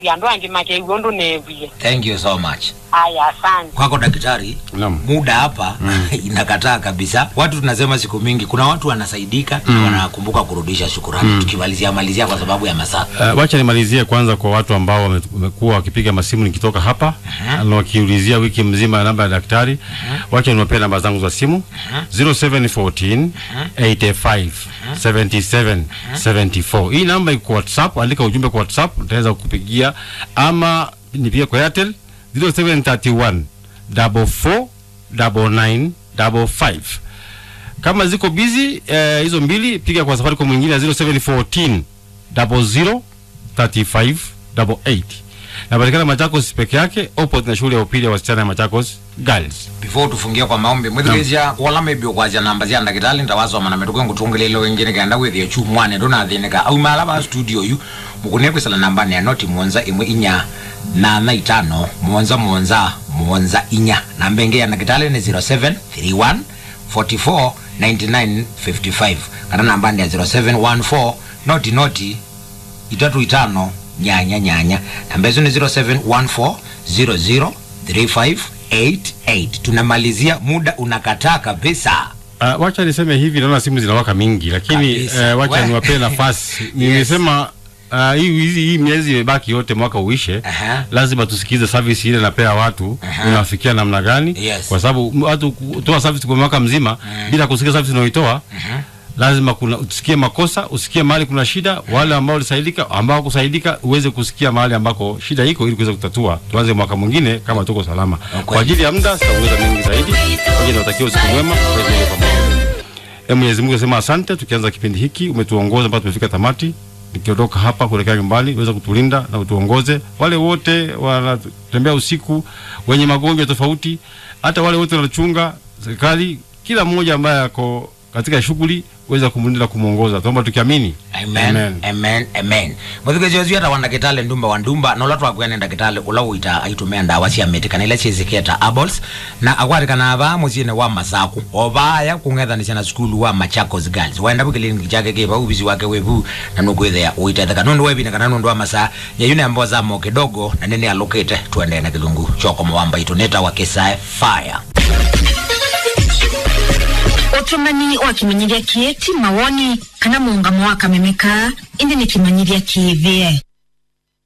yandu angi makeiwe undu newie thank you so much aya asante kwako daktari Naam. muda hapa inakataa kabisa watu tunasema siku mingi kuna watu wanasaidika na wanakumbuka kurudisha shukurani tukimalizia malizia kwa sababu ya masaa Uh, wacha nimalizie kwanza kwa watu ambao wame- wamekuwa wakipiga masimu nikitoka hapa na wakiulizia wiki mzima namba ya daktari. Wacha niwapee namba zangu za simu 0714 85 77 74. Hii namba iko WhatsApp, andika ujumbe kwa WhatsApp, nitaweza kukupigia ama nipigie kwa Airtel 0731 44 99 55 kama ziko busy eh, hizo mbili piga kwa Safaricom mwingine ya 0714 00 35 88 napatikana Machakos peke yake opposite na shule ya upili ya wasichana ya Machakos Girls. before tufungie kwa maombi mwithikizia kuola maybe kwazia namba cia ndagitali ndawasoma na metuke ngutungilile wengine kenda withie chu mwane ndunathinika auma ala ba studio yu mukune kwisala namba ne noti mwonza imwe inya nana itano mwonza mwonza mwonza inya namba ingi ya ndagitali ni 0731 44 99 55 kana namba ndi ya 0714 noti noti itatu itano nyanya nyanya namba hizo ni 0714003588 tunamalizia muda unakataa kabisa Uh, wacha niseme hivi, naona simu zinawaka mingi, lakini Kabisa. uh, wacha We. niwapee nafasi. Nimesema uh, hii hizi hii miezi imebaki yote mwaka uishe, Aha. lazima tusikize service ile napea watu Aha. inawafikia namna gani, Yes. kwa sababu m- watu kutoa service kwa mwaka mzima bila kusikia service unayoitoa lazima kuna usikie makosa, usikie mahali kuna shida, wale ambao walisaidika, ambao kusaidika, uweze kusikia mahali ambako shida iko ili kuweza kutatua. Tuanze mwaka mwingine kama tuko salama. Kwa ajili ya muda sitaweza mengi zaidi. Kwa hiyo nawatakia usiku mwema. Kwa hiyo kwa maombi. Ee Mwenyezi Mungu asema asante, tukianza kipindi hiki umetuongoza mpaka tumefika tamati. Nikiondoka hapa kuelekea nyumbani, uweze kutulinda na utuongoze. Wale wote wanatembea usiku, wenye magonjwa tofauti, hata wale wote wanachunga serikali, kila mmoja ambaye ako katika shughuli uweza kumlinda na kumuongoza. Tuomba tukiamini. amen amen amen muthikiziocio ata wa ndagitali ndumba wa ndumba na ula twakwene ndagitali ula uita aitumia ndawa cia miti kana ila ciiziketa abols na akwatikana ava muciini wa masaku ovaya kung'ethanisya na sukulu wa machakos girls wenda vu kiliniki chake kiva uvisi wake wivu na nukwithia uitetheka nundu wevine kana nundu wa masaa yeyu nembo zamo kidogo na nini alukite tuendee na kilungu choko mwamba itu nita wa kisae fire utumanyi wa kimanyiria kieti mawoni kana muungamo wa kamemeka indi ni kimanyiria kiithie